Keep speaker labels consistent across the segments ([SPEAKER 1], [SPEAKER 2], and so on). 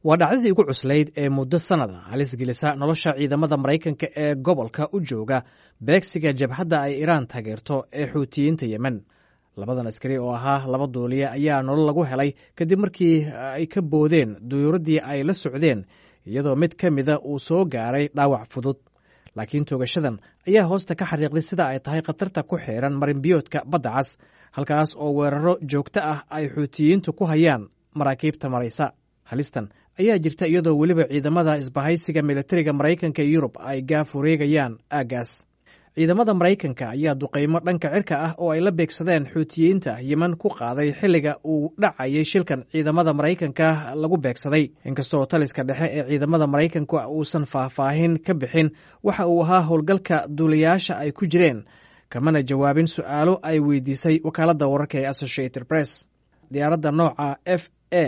[SPEAKER 1] waa dhacdadii ugu cuslayd ee muddo sannada halis gelisa nolosha ciidamada maraykanka ee gobolka u jooga beegsiga jabhadda ay iraan taageerto ee xuutiyiinta yemen labadan askari oo ahaa laba duuliye ayaa nolol lagu helay kadib markii ay ka boodeen duyuuraddii ay la socdeen iyadoo mid ka mida uu soo gaaray dhaawac fudud laakiin toogashadan ayaa hoosta ka xariiqday sida ay tahay khatarta ku xeeran marinbiyoodka badda cas halkaas oo weeraro joogto ah ay xuutiyiintu ku hayaan maraakiibta maraysa halistan ayaa jirta iyadoo weliba ciidamada isbahaysiga militariga maraykanka iyo yurub ay gaaf wareegayaan aaggaas ciidamada maraykanka ayaa duqaymo dhanka cirka ah oo ay la beegsadeen xuutiyiinta yemen ku qaaday xilliga uu dhacayay shilkan ciidamada maraykanka lagu beegsaday inkastoo taliska dhexe ee ciidamada maraykanka uusan faahfaahin ka bixin waxa uu ahaa howlgalka duulayaasha ay ku jireen kamana jawaabin su'aalo ay weydiisay wakaaladda wararka ee associated press diyaaradda nooca f a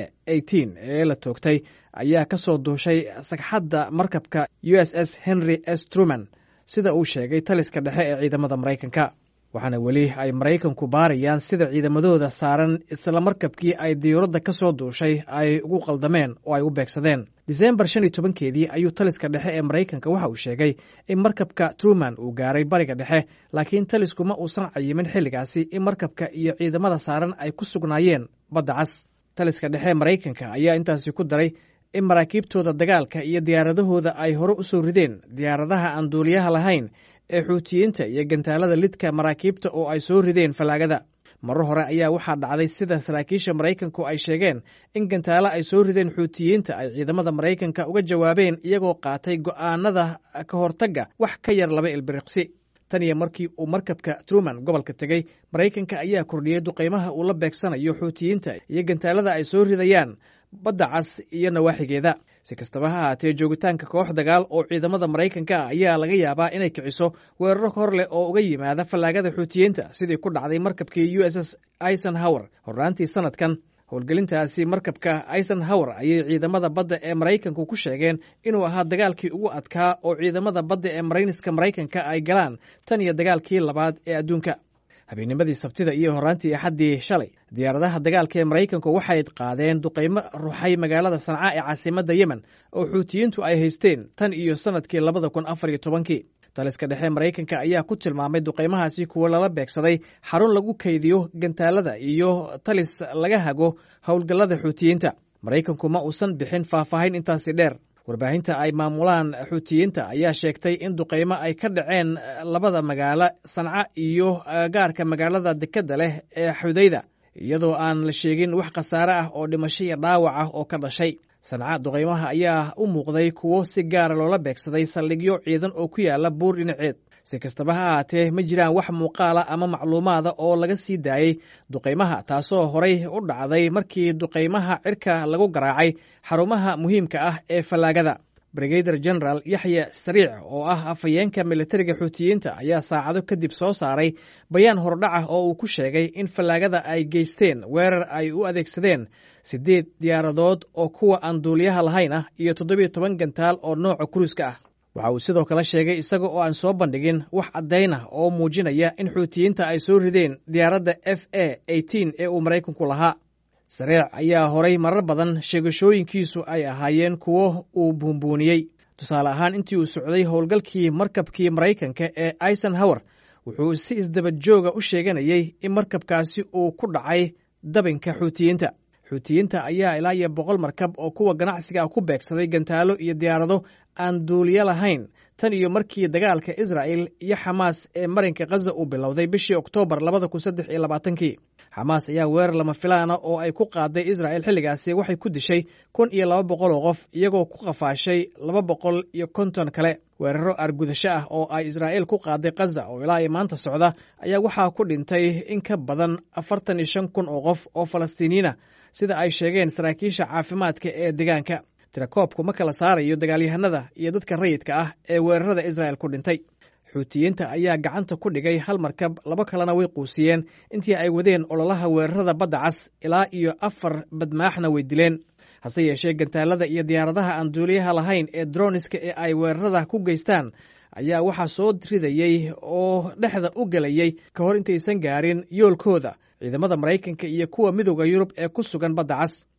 [SPEAKER 1] ee la toogtay ayaa ka soo duushay sagxadda markabka u s s henry s truman sida uu sheegay taliska dhexe ee ciidamada maraykanka waxaana weli ay maraykanku baarayaan sida ciidamadooda saaran isla markabkii ay diyuuradda ka soo duushay ay ugu qaldameen oo ay u beegsadeen disembar shan iyo tobankeedii ayuu taliska dhexe ee maraykanka waxa uu sheegay in markabka truman uu gaaray bariga dhexe laakiin talisku ma uusan cayimin xilligaasi in markabka iyo ciidamada saaran ay ku sugnaayeen badda cas taliska dhexe maraykanka ayaa intaasi ku daray in maraakiibtooda dagaalka iyo diyaaradahooda ay hore u soo rideen diyaaradaha aan duuliyaha lahayn ee xuutiyiinta iyo gantaalada lidka maraakiibta oo ay soo rideen fallaagada marar hore ayaa waxaa dhacday sida saraakiisha maraykanku ay sheegeen in gantaalo ay soo rideen xuutiyiinta ay ciidamada maraykanka uga jawaabeen iyagoo qaatay go'aanada ka hortagga wax ka yar laba ilbiriqsi tan iyo markii uu markabka truman gobolka tegey maraykanka ayaa kordhiyey duqaymaha uu la beegsanayo xuutiyiinta iyo gantaalada ay soo ridayaan badda cas iyo nawaaxigeeda si kastaba ha ahaatee joogitaanka koox dagaal oo ciidamada maraykanka ah ayaa laga yaabaa inay kiciso weeraro hor leh oo uga yimaada fallaagada xuutiyiinta sidii ku dhacday markabkii u s s eisenhower horraantii sanadkan howlgelintaasi markabka eisenhower ayay ciidamada badda ee maraykanku ku sheegeen inuu ahaa dagaalkii ugu adkaa oo ciidamada badda ee marayniska maraykanka ay galaan tan iyo dagaalkii labaad ee adduunka habeennimadii sabtida iyo horraantii axaddii shalay diyaaradaha dagaalka ee maraykanku waxay qaadeen duqaymo ruxay magaalada sanca ee caasimadda yemen oo xuutiyiintu ay haysteen tan iyo sannadkii labada kun afar iyo tobankii taliska dhexe maraykanka ayaa ku tilmaamay duqaymahaasi kuwa lala beegsaday xarun lagu kaydiyo gantaalada iyo talis laga hago howlgallada xuutiyiinta maraykanku ma uusan bixin faahfaahin intaasi dheer warbaahinta ay maamulaan xuutiyiinta ayaa sheegtay in duqaymo ay ka dhaceen labada magaalo sanca iyo gaarka magaalada dekedda leh ee xudayda iyadoo aan la sheegin wax khasaare ah oo dhimasho iyo dhaawac ah oo ka dhashay sanca duqaymaha ayaa u muuqday kuwo si gaara loola beegsaday saldhigyo ciidan oo ku yaala buur dhinaceed si kastaba ha ahaatee ma jiraan wax muuqaala ama macluumaada oo laga sii daayey duqaymaha taasoo horay u dhacday markii duqaymaha cirka lagu garaacay xarumaha muhiimka ah ee fallaagada brigader general yaxya sariic oo ah afhayeenka militariga xuutiyiinta ayaa saacado kadib soo saaray bayaan hordhaca oo uu ku sheegay in fallaagada ay geysteen weerar ay u adeegsadeen siddeed diyaaradood oo kuwa aan duuliyaha lahayn ah iyo toddobiyo toban gantaal oo nooca kuruiska ah waxa uu sidoo kale sheegay isaga oo aan soo bandhigin wax caddayn ah oo muujinaya in xuutiyiinta ay soo rideen diyaaradda f a ee uu maraykanku lahaa sareec ayaa horay marar badan sheegashooyinkiisu ay ahaayeen kuwo uu buunbuuniyey tusaale ahaan intii uu socday howlgalkii markabkii maraykanka ee eisenhower wuxuu si isdaba jooga u sheeganayey in markabkaasi uu ku dhacay dabinka xuutiyiinta xuutiyiinta ayaa ilaa iyo boqol markab oo kuwa ganacsiga ah ku beegsaday gantaalo iyo diyaarado aan duuliyo lahayn tan iyo markii dagaalka israa'el iyo xamaas ee marinka khaza uu bilowday bishii oktoobar labada kun saddex iyo labaatankii xamaas ayaa weerar lama filaana oo ay ku qaaday israa'el xilligaasi waxay ku dishay kun iyo laba boqol oo qof iyagoo ku qafaashay laba boqol iyo konton kale weeraro argudasho ah oo ay israa'el ku qaaday khaza oo ilaa iyo maanta socda ayaa waxaa ku dhintay in ka badan afartan iyo shan kun oo qof oo falastiiniyiina sida ay sheegeen saraakiisha caafimaadka ee deegaanka tirakoobku ma kala saarayo dagaalyahanada iyo dadka rayidka ah ee weerarada israa'el ku dhintay xuutiyiinta ayaa gacanta ku dhigay hal markab laba kalena way quusiyeen intii ay wadeen ololaha weerarada badda cas ilaa iyo afar badmaaxna way dileen hase yeeshee gantaalada iyo diyaaradaha aan duuliyaha lahayn ee droniska ee ay weerarada ku geystaan ayaa waxaa soo ridayey oo dhexda u gelayey ka hor intaysan gaarin yoolkooda ciidamada maraykanka iyo kuwa midooda yurub ee ku sugan badda cas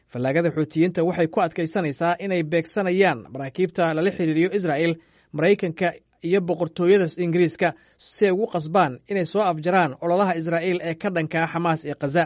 [SPEAKER 1] fallaagada xuutiyiinta waxay ku adkaysanaysaa inay beegsanayaan maraakiibta lala xiriiriyo israa'el maraykanka iyo boqortooyada ingiriiska si ay ugu qasbaan inay soo afjaraan ololaha israa'iil ee ka dhankaa xamaas ee khaza